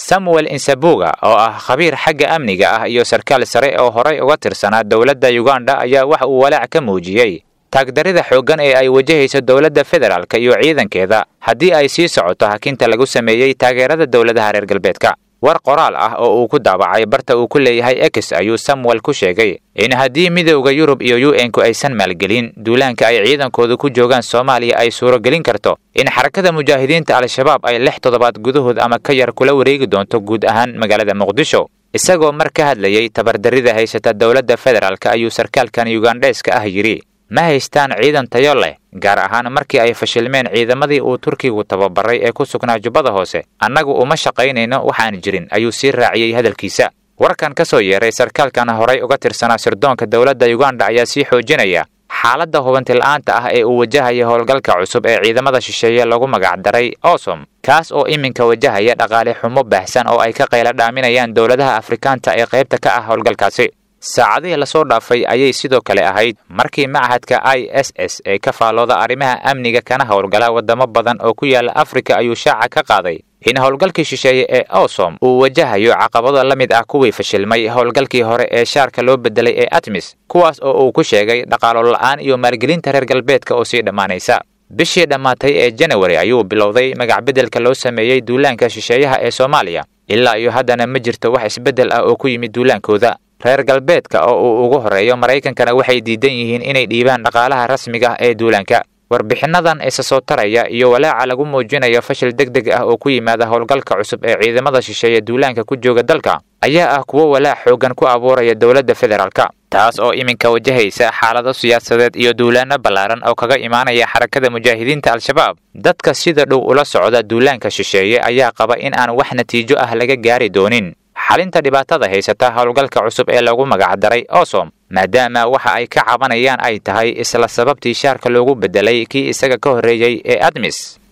samuel insabuga oo ah khabiir xagga amniga ah iyo sarkaal sare oo horay uga tirsanaa dowladda uganda ayaa waxa uu walaac ka muujiyey taagdarida xooggan ee ay wajahayso dowladda federaalka iyo ciidankeeda haddii ay sii socoto hakinta lagu sameeyey taageerada dowladaha reer galbeedka war qoraal ah oo uu ku daabacay barta uu ku leeyahay ex ayuu samuel ku sheegay in haddii midowda yurub iyo u n-ku aysan maalgelin duulaanka ay ciidankooda ku joogaan soomaaliya ay suuragelin karto in xarakada mujaahidiinta al-shabaab ay lix toddobaad gudahood ama ka yar kula wareegi doonto guud ahaan magaalada muqdisho isagoo mar ka hadlayey tabardarida haysata dowladda federaalk ayuu sarkaalkan yugandheeska ah yidhi ma haystaan ciidan tayo leh gaar ahaan markii ay fashilmeen ciidamadii uu turkigu tababaray ee ku sugnaa jubbada hoose annagu uma shaqaynayno waxaan jirin ayuu sii raaciyey hadalkiisa warkan ka soo yeeray sarkaalkan horay uga tirsanaa sirdoonka dowladda uganda ayaa sii xoojinaya xaaladda hubantila'aanta ah ee uu wajahaya howlgalka cusub ee ciidamada shisheeye lagu magacdaray osom kaas oo iminka wajahaya dhaqaale xumo baahsan oo ay ka qayla dhaaminayaan dowladaha afrikaanta ee qaybta ka ah howlgalkaasi saacadihii lasoo dhaafay ayay sidoo kale ahayd markii machadka i s s ee ka faallooda arrimaha amniga kana howlgala waddamo badan oo ku yaala afrika ayuu shaaca ka qaaday in howlgalkii shisheeye ee osom uu wajahayo caqabado la mid ah kuwii fashilmay howlgalkii hore ee shaarka loo bedelay ee atmis kuwaas oo uu ku sheegay dhaqaalo la'aan iyo maalgelinta reer galbeedka oo sii dhammaanaysa bishii dhammaatay ee janawari ayuu bilowday magacbeddelka loo sameeyey duulaanka shisheeyaha ee soomaaliya ilaa iyo haddana ma jirto wax isbeddel ah oo ku yimid duulaankooda reer galbeedka oo uu ugu horreeyo maraykankana waxay diidan yihiin inay dhiibaan dhaqaalaha rasmiga ah ee duulaanka warbixinnadan isa soo taraya iyo walaaca lagu muujinayo fashil deg deg ah oo ku yimaada howlgalka cusub ee ciidamada shisheeye duulaanka ku jooga dalka ayaa ah kuwo walaac xooggan ku abuuraya dowladda federaalka taas oo iminka wajahaysa xaalado siyaasadeed iyo duulaanno ballaaran oo kaga imaanaya xarakada mujaahidiinta al-shabaab dadka sida dhow ula socda duulaanka shisheeye ayaa qaba in aan wax natiijo ah laga gaari doonin xalinta dhibaatada haysata howlgalka cusub ee lagu magacdaray osom maadaama waxa ay ka cabanayaan ay tahay isla sababtii shaarka loogu beddelay kii isaga ka horreeyey ee admis